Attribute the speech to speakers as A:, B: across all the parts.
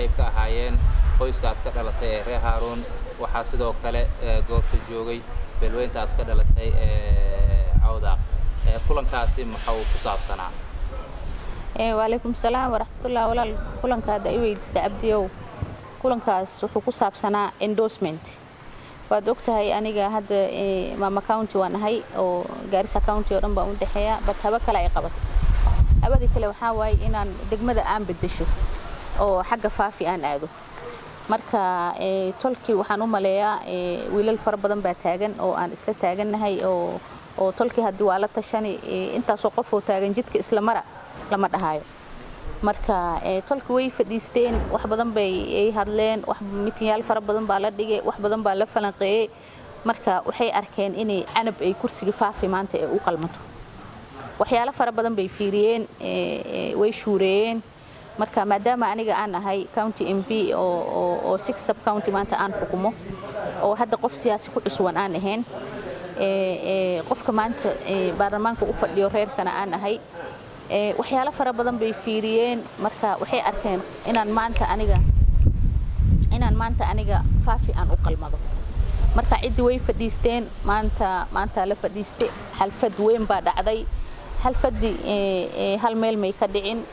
A: qayb ka ahaayeen qoyska aad ka dhalatay ee reer haaruun waxaa sidoo kale goobta joogay beelweynta aad ka dhalatay ee cawdaaq kulankaasi maxaa uu ku saabsanaa
B: waalaykum salaam waraxmatullah walaal kulanka hadda i weydiisa cabdiyow kulankaas wuxuu ku saabsanaa endorsement waad ogtahay aniga hadda maama county waan ahay oo gaarisa county oo dhan baan u dhexeeya bat haba kale ay qabatay habadii kale waxaa waaye inaan degmada aan bedesho oo xagga faafi aan aado marka tolkii waxaan u maleeyaa wiilal fara badan baa taagan oo aan isla taagannahay oo oo tolkii haddii waa la tashani intaasoo qofoo taagan jidka isla mara lama dhahaayo marka tolki way fadhiisteen wax badan bay ay hadleen wax mitinyaal fara badan baa la dhigay wax badan baa la falanqeeyey marka waxay arkeen inay canab ay kursiga faafi maanta ay u qalmato waxyaalo fara badan bay fiiriyeen way shuureeyeen marka maadaama aniga aan ahay county m p oo six sub county maanta aan xukumo oo hadda qof siyaasi ku cuswan aan ahayn qofka maanta baarlamaanka u fadhiyo reerkana aan ahay waxyaalo fara badan bay fiiriyeen marka waxay arkeen inaan maanta aniga inaan maanta aniga faafi aan u qalmado marka ciddii way fadhiisteen maanta maanta la fadhiiste xalfad weyn baa dhacday xalfadii hal meel may ka dhicin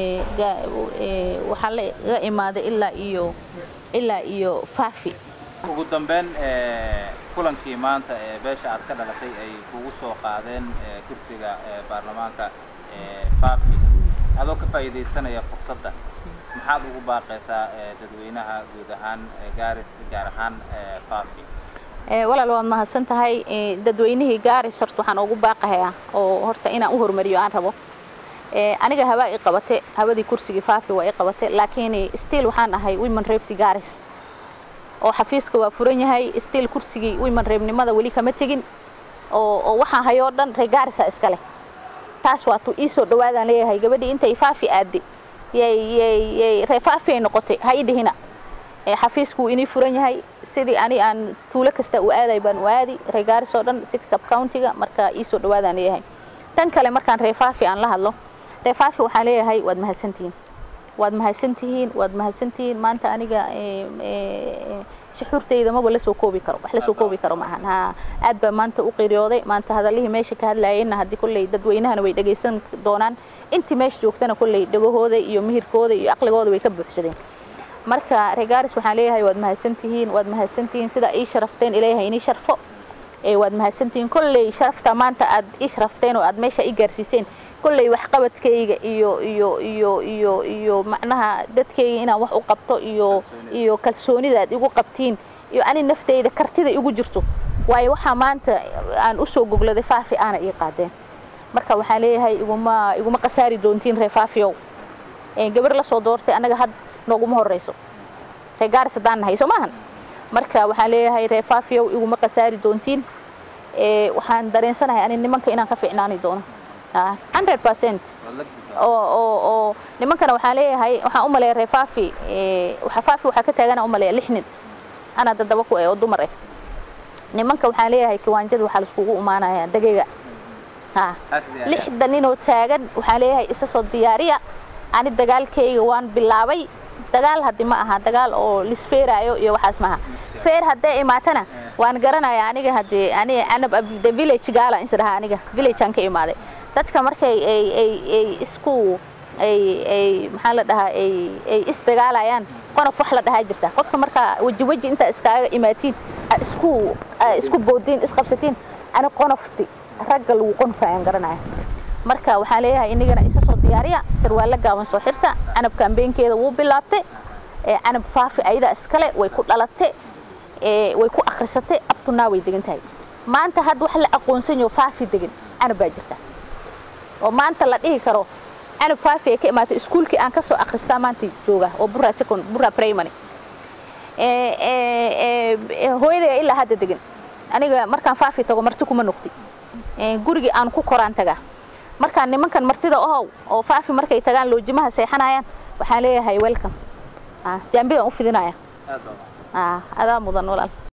B: waxaa laga imaaday ilaa iyo ilaa iyo faafi
A: ugu dambeyn kulankii maanta ee beesha aad ka dhalatay ay kugu soo qaadeen kursiga baarlamaanka faafi adoo ka faa'iidaysanaya fursadda maxaad ugu baaqaysaa dadweynaha guud ahaan gaaris gaar ahaan faafi
B: walaal waad mahadsan tahay dadweynihii gaaris horta waxaan ugu baaqahayaa oo horta inaan u hormariyo aan rabo aniga habaa i qabate habadii kursigii faafi waa i qabate laakiin stiil waxaan ahay women reebti gaaris oo xafiiska waa furan yahay stiil kursigii women reebnimada weli kama tegin oo oo waxaan hayoo dhan ree gaarisa iska leh taas waa tu ii soo dhawaadaan leeyahay gabadhii intay faafi aadde yay ree faafi ay noqotay ha ii dhihina xafiisku wuu inii furan yahay sidii ani aan tuulo kasta u aaday baan u aadi ree gaaris oo dhan six sub countiga marka ii soo dhawaadaan leeyahay tan kale markaan ree faafi aan la hadlo ree faafi waxaan leeyahay waad mahadsantihiin waad mahadsantihiin waad mahadsantihiin maanta aniga shuxuurtayda maba la soo koobi karo wax la soo koobi karo maahan ha aad baa maanta u qiriyooday maanta hadallihii meesha ka hadlaayeenna haddii kolley dadweynahana way dhagaysan doonaan intii meesha joogtana kolley dhagahooda iyo mihirkooda iyo aqligooda way ka buuxsadeen marka regaaris waxaan leeyahay waad mahadsantihiin waad mahadsantihiin sida ii sharafteen ilaahay inii sharfo waad mahadsantihiin kolley sharafta maanta aad ii sharafteen oo aad meesha ii gaarsiiseen kolley waxqabadkayga iyo iyo iyo iyo iyo macnaha dadkayga inaan wax u qabto iyo iyo kalsoonida aad igu qabtiin iyo ani nafteyda kartida igu jirto waayo waxaa maanta aan usoo gogladay faafi aana ii qaadeen marka waxaan leeyahay iguma iguma qasaari doontiin ree faafiyow gabar la soo doortay annaga had nooguma horeyso ree gaaris haddaan nahay soo maahan marka waxaan leeyahay ree faafiyow iguma qasaari doontiin waxaan dareensanahay ani nimanka inaan ka fiicnaani doono hundred percent oo oo oo nimankana waxaan leeyahay waxaan u maleeya ree faafi waxa faafi waxaa ka taagana u maleeya lix nin ana dadaba ku oo dumar ah nimanka waxaan leeyahay kiwaanjada waxaa laiskugu imaanaya dagayga ha lixda ninoo taagan waxaan leeyahay isa soo diyaariya ani dagaalkayga waan bilaabay dagaal haddi ma aha dagaal oo lisfeeraayo iyo waxaas maaha feer hadday imaatana waan garanaya aniga haddii ani anab the village gaala is dhahaa aniga village aan ka imaaday dadka markay ay ay ay isku ay ay maxaa la dhahaa ay ay isdagaalayaan qonof wax la dhahaa jirta qofka markaa weji weji intaa iskaaga imaatiin isku isku boodiin isqabsatiin ani qonofti ragga lagu qonfa aan garanaya marka waxaan leeyahay inagana isa soo diyaariya sarwaalo gaaban soo xirta canab kaambeenkeeda wuu bilaabtay canab faafi ayada iskale way ku dhalatay way ku akhrisatay abtunaa way degan tahay maanta hadda wax la aqoonsan yaho faafi degan canab baa jirta oo maanta la dhihi karo canab faafi ay ka imaatay iskuulkii aan ka soo akhristaa maanta jooga oo burra second burra primary hooyaday ilaa hadda degan aniga markaan faafi tago marti kuma noqdi gurigii aan ku koraan tagaa markaan nimankan martida ohow oo faafi markay tagaan loojimaha seexanayaan waxaan leeyahay welcome jaambidaan u fidinaya adaa mudan walaal